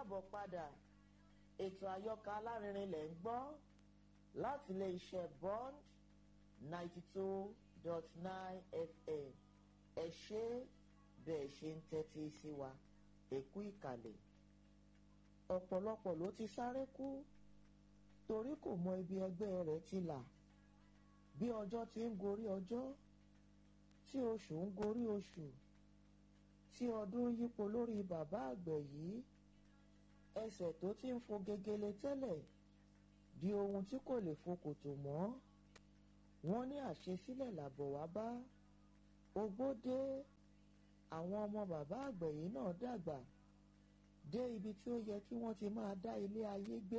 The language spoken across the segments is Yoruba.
káàbọ̀ padà ètò àyọkà alárinrin lẹ̀ ń gbọ́ láti ilé iṣẹ́ bond ninety two dot nine fm ẹ ṣé bẹ́ẹ̀ ṣe ń tẹ́tí sí wa èkú ìkàlẹ̀ ọ̀pọ̀lọpọ̀ ló ti sáré kú torí kò mọ ibi ẹgbẹ́ rẹ̀ ti là bí ọjọ́ ti ń gorí ọjọ́ tí oṣù ń gorí oṣù tí ọdún yípo lórí bàbá àgbẹ̀ yìí ẹsẹ̀ tó ti ń fo gegele tẹ́lẹ̀ di ohun tí kò lè fo kòtò mọ́ wọ́n ní àṣesílẹ̀ làbọ̀ wá bá ogbó dé àwọn ọmọ bàbá àgbẹ̀ yìí náà dàgbà dé ibi tí ó yẹ kí wọ́n ti máa dá ilé ayé gbé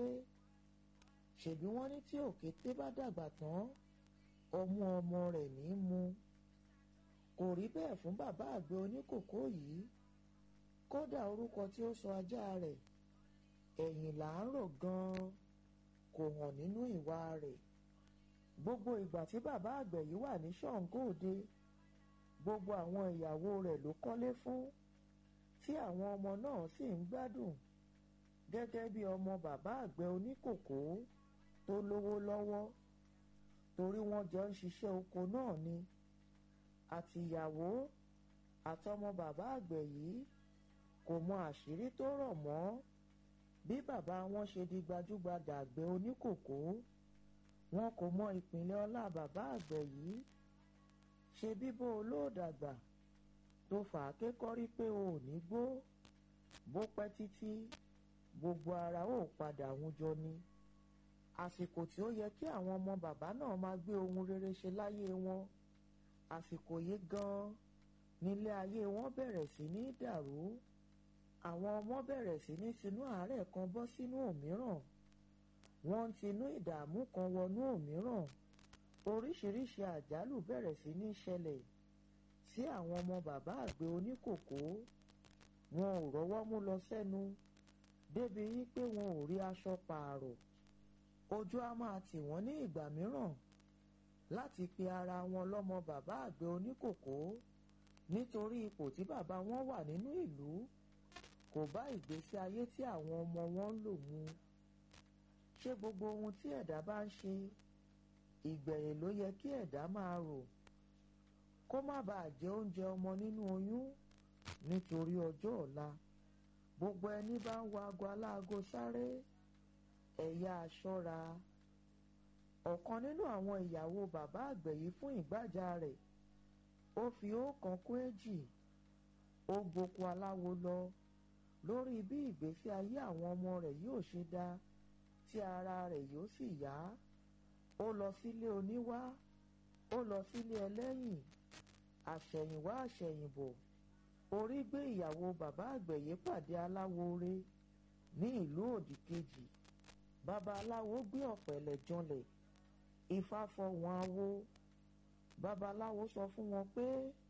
ṣèbí wọ́n ní tí òkété bá dàgbà tán ọmú ọmọ rẹ̀ ní í mu kò rí bẹ́ẹ̀ fún bàbá àgbẹ̀ oníkòkó yìí kódà orúkọ tí ó sọ ajá rẹ̀ ẹ̀yìn là ń rò gan-an kò hàn nínú ìwà rẹ̀ gbogbo ìgbà tí bàbá àgbẹ̀ yìí wà ní Ṣàngó Òde gbogbo àwọn ìyàwó rẹ̀ ló kọ́lé fún tí àwọn ọmọ náà sì ń gbádùn gẹ́gẹ́ bí ọmọ bàbá àgbẹ̀ oníkòkó tó lówó lọ́wọ́ torí wọ́n jọ ń ṣiṣẹ́ oko náà ni àtìyàwó àtọmọ bàbá àgbẹ̀ yìí kò mọ àṣírí tó rọ̀ mọ́ bí bàbá wọn ṣe di gbajúgbajà àgbẹ̀ oníkòkó wọn kò mọ ìpínlẹ̀ ọlá bàbá àgbẹ̀ yìí ṣe bíbó olóòdàgbà tó fà á kékọ́rí pé o ò ní gbó bó pẹ́ títí gbogbo ara ó padà wújọ ni àsìkò tí ó yẹ kí àwọn ọmọ bàbá náà máa gbé ohun rere ṣe láyé wọn àsìkò yìí gan-an nílé ayé wọn bẹ̀rẹ̀ sí ní dàrú àwọn ọmọ bẹ̀rẹ̀ sí ní tinú àárẹ̀ kan bọ́ sínú òmíràn wọ́n ń tinú ìdààmú kan wọnú òmíràn oríṣiríṣi àjálù bẹ̀rẹ̀ sí ní ṣẹlẹ̀ sí àwọn ọmọ bàbá àgbẹ̀ oníkòkó wọn ò rọ́wọ́ mú lọ sẹ́nu débi wípé wọn ò rí aṣọ pààrọ̀ ojú á máa tì wọ́n ní ìgbà mìíràn láti pe ara wọn lọ́mọ bàbá àgbẹ̀ oníkòkó nítorí ipò tí bàbá wọn wà nínú ìlú kò bá ìgbésí ayé tí àwọn ọmọ wọn ń lò mu ṣé gbogbo ohun tí ẹ̀dá bá ń ṣe ìgbẹ̀yìn ló yẹ kí ẹ̀dá máa rò kó má bàa jẹ oúnjẹ ọmọ nínú oyún nítorí ọjọ́ ọ̀la gbogbo ẹni bá ń wo aago aláago sáré ẹ̀yà aṣọ́ra ọ̀kan nínú àwọn ìyàwó bàbá àgbẹ̀ yìí fún ìgbàjà rẹ̀ ó fi ọ̀kan kún èjì ó gboko aláwo lọ lórí bí ìgbésí ayé àwọn ọmọ rẹ̀ yóò ṣe dá tí ara rẹ̀ yóò sì yá ó lọ sílé oníwá ó lọ sílé ẹlẹ́yìn àṣẹ̀yìnwá àṣẹ̀yìnbọ̀ orí gbé ìyàwó bàbá àgbẹ̀ yìí pàdé aláwòore ní ìlú òdì kejì bàbá aláwo gbé ọ̀pẹ̀lẹ̀ janlẹ̀ ifá fọwọ́n awo babaláwo sọ fún wọn pé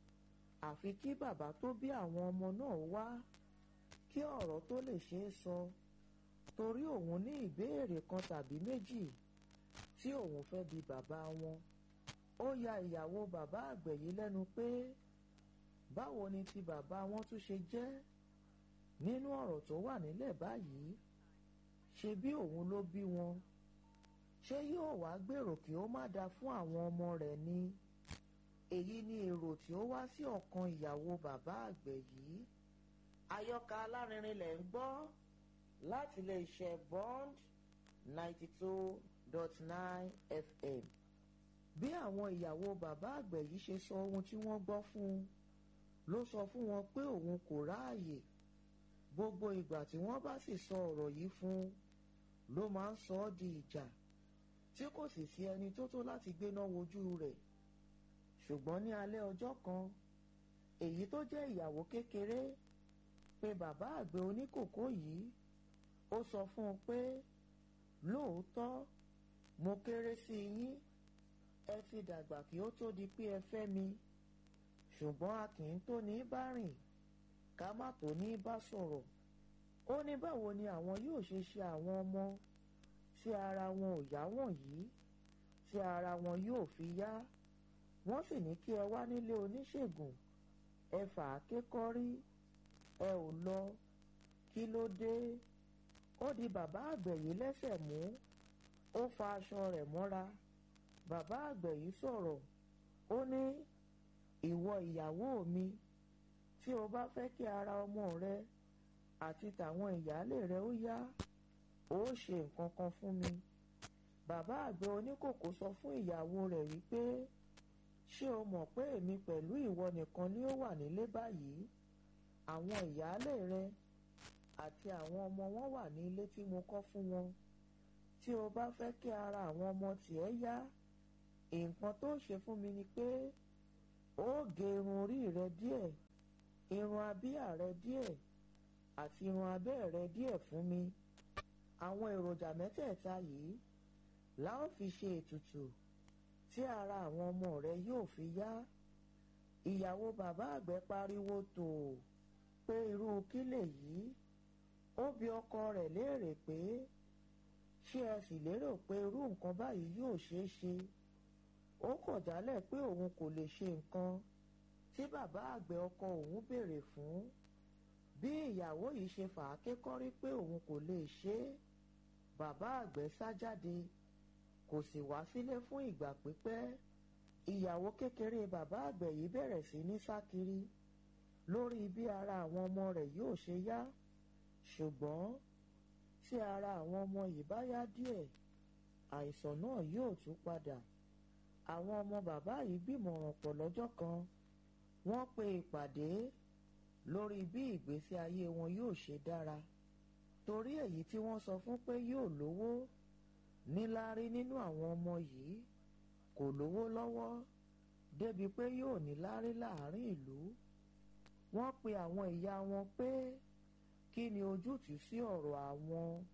àfi kí bàbá tó bí àwọn ọmọ náà wá kí ọ̀rọ̀ tó lè ṣeé sọ torí òun ní ìbéèrè kan tàbí méjì tí òun fẹ́ bi bàbá wọn ó ya ìyàwó bàbá àgbẹ̀ yìí lẹ́nu pé báwo ni ti bàbá wọn tún ṣe jẹ́ nínú ọ̀rọ̀ tó wà nílẹ̀ báyìí ṣe bí òun ló bí wọn ṣé yóò wá gbèrò kí ó má dáa fún àwọn ọmọ rẹ̀ ni èyí ni èrò tí ó wá sí ọkàn ìyàwó bàbá àgbẹ̀ yìí àyọkà alárinrin lẹ̀ ń gbọ́ láti lè ṣe bond ninety two dot nine fm bí àwọn ìyàwó bàbá àgbẹ̀ yìí ṣe sọ ohun tí wọ́n gbọ́ fún un ló sọ fún wọn pé òun kò ráàyè gbogbo ìgbà tí wọ́n bá sì sọ ọ̀rọ̀ yìí fún un ló máa ń sọ ọ́ di ìjà tí kò sì sí ẹni tó tó láti gbéná wojú rẹ̀ ṣùgbọ́n ní alẹ́ ọjọ́ kan èyí tó jẹ́ ìyàwó kékeré pé bàbá àgbẹ̀ oníkòkó yìí ó sọ fún un pé lóòótọ́ mo kéré sí yín ẹ ti dàgbà kí ó tó di pé ẹ fẹ́ mi ṣùgbọ́n a kì í tó ní bá rìn ká má tó ní bá sọ̀rọ̀ ó ní báwo ni àwọn yóò ṣe ṣe àwọn ọmọ tí ara wọn ò yá wọ̀nyí tí ara wọn yóò fi yá wọ́n sì ní kí ẹ wá nílé oníṣègùn ẹ fà á ké kọ́rí ẹ ò lọ kí ló dé ó di bàbá àgbẹ̀ yìí lẹ́sẹ̀ mú ó fa aṣọ rẹ̀ mọ́ra bàbá àgbẹ̀ yìí sọ̀rọ̀ ó ní ìwọ ìyàwó mi tí o bá fẹ́ kí ara ọmọ rẹ àti tàwọn ìyáálé rẹ ó yá ó ṣe nǹkan kan fún mi bàbá àgbẹ̀ oníkòkò sọ fún ìyàwó rẹ̀ wípé ṣé o mọ̀ pé èmi pẹ̀lú ìwọ nìkan ni ó wà nílé báyìí àwọn ìyáálé rẹ àti àwọn ọmọ wọn wà ní ilé tí mo kọ́ fún wọn tí o bá fẹ́ kí ara àwọn ọmọ tìẹ́ yá nǹkan tó ṣe fún mi ni pé ó gé irun orí rẹ díẹ̀ irun abíyà rẹ díẹ̀ àti irun abẹ́ rẹ díẹ̀ fún mi àwọn èròjà mẹ́tẹ̀ẹ̀ta yìí la ó fi ṣe ètùtù tí ara àwọn ọmọ rẹ yóò fi yá ìyàwó bàbá àgbẹ̀ pariwo tò pé irú kí lèyí ó bi ọkọ rẹ̀ léèrè pé ṣé ẹ sì lérò pé irú nǹkan báyìí yóò ṣeé ṣe ó kọ̀ jálẹ̀ pé òun kò lè ṣe nǹkan tí bàbá àgbẹ̀ ọkọ òun béèrè fún bí ìyàwó yìí ṣe fà á kékọ́rí pé òun kò lè ṣe é bàbá àgbẹ̀ sá jáde kò sì wá sílé fún ìgbà pípẹ́ ìyàwó kékeré bàbá àgbẹ̀ yìí bẹ̀rẹ̀ sí ní sá kiri lórí bí ara àwọn ọmọ rẹ̀ yóò ṣe yá ṣùgbọ́n tí ara àwọn ọmọ yìí bá yá díẹ̀ àìsàn náà yóò tún padà àwọn ọmọ bàbá yìí gbìmọ̀ràn pọ̀ lọ́jọ́ kan wọ́n pe ìpàdé lórí bí ìgbésí ayé wọn yóò ṣe dára torí èyí tí wọ́n sọ fún pé yóò lówó níláárí nínú àwọn ọmọ yìí kò lówó lọ́wọ́ débi pé yóò níláárí láàrin ìlú wọ́n pe àwọn ìyá wọn pé kí ni ojútùú sí ọ̀rọ̀ àwọn